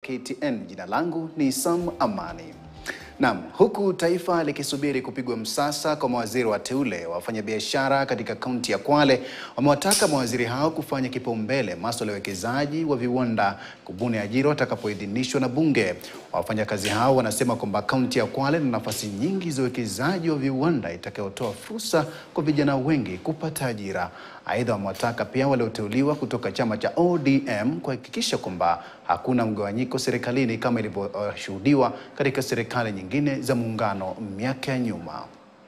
KTN. Jina langu ni Sam Amani. Naam, huku taifa likisubiri kupigwa msasa kwa mawaziri wateule, wafanyabiashara katika kaunti ya Kwale wamewataka mawaziri hao kufanya kipaumbele masuala ya uwekezaji wa viwanda kubuni ajira watakapoidhinishwa na bunge. Wafanyakazi hao wanasema kwamba kaunti ya Kwale ina nafasi nyingi za uwekezaji wa viwanda itakayotoa fursa kwa vijana wengi kupata ajira. Aidha, wamewataka pia walioteuliwa kutoka chama cha ODM kuhakikisha kwamba hakuna mgawanyiko serikalini kama ilivyoshuhudiwa katika serikali nyingine za muungano miaka ya nyuma.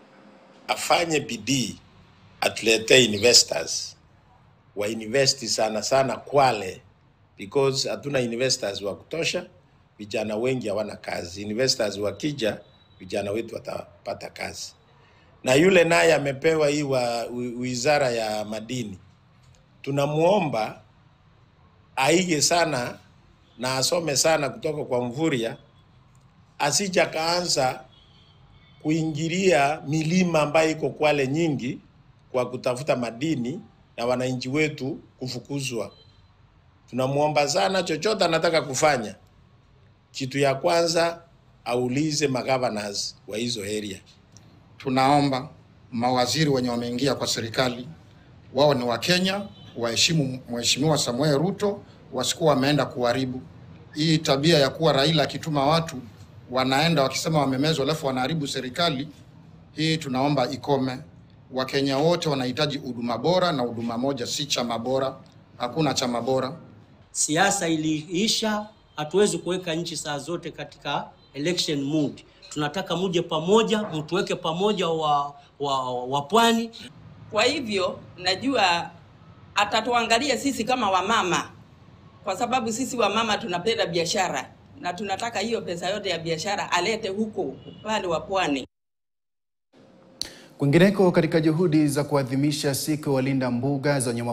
afanye bidii atuletee investors wa investi sana sana Kwale because hatuna investors wa kutosha. Vijana wengi hawana kazi. Investors wakija, vijana wetu watapata kazi. Na yule naye amepewa hii wa wi- wizara ya madini, tunamwomba aige sana na asome sana kutoka kwa Mvurya, asija kaanza kuingilia milima ambayo iko Kwale nyingi kwa kutafuta madini na wananchi wetu kufukuzwa. Tunamwomba sana, chochote anataka kufanya, kitu ya kwanza aulize magovernors wa hizo area. Tunaomba mawaziri wenye wameingia kwa serikali wao ni Wakenya, waheshimu Mheshimiwa Samuel Ruto, wasikuwa wameenda kuharibu hii tabia ya kuwa Raila akituma watu wanaenda wakisema wamemezwa, alafu wanaharibu serikali. Hii tunaomba ikome. Wakenya wote wanahitaji huduma bora, na huduma moja si chama bora. Hakuna chama bora. Siasa iliisha, hatuwezi kuweka nchi saa zote katika election mood. Tunataka muje pamoja, mtuweke pamoja wa, wa, wa pwani. Kwa hivyo najua atatuangalia sisi kama wamama, kwa sababu sisi wamama tunapenda biashara na tunataka hiyo pesa yote ya biashara alete huko upande wa pwani. Kwingineko, katika juhudi za kuadhimisha siku ya walinda mbuga za wanyama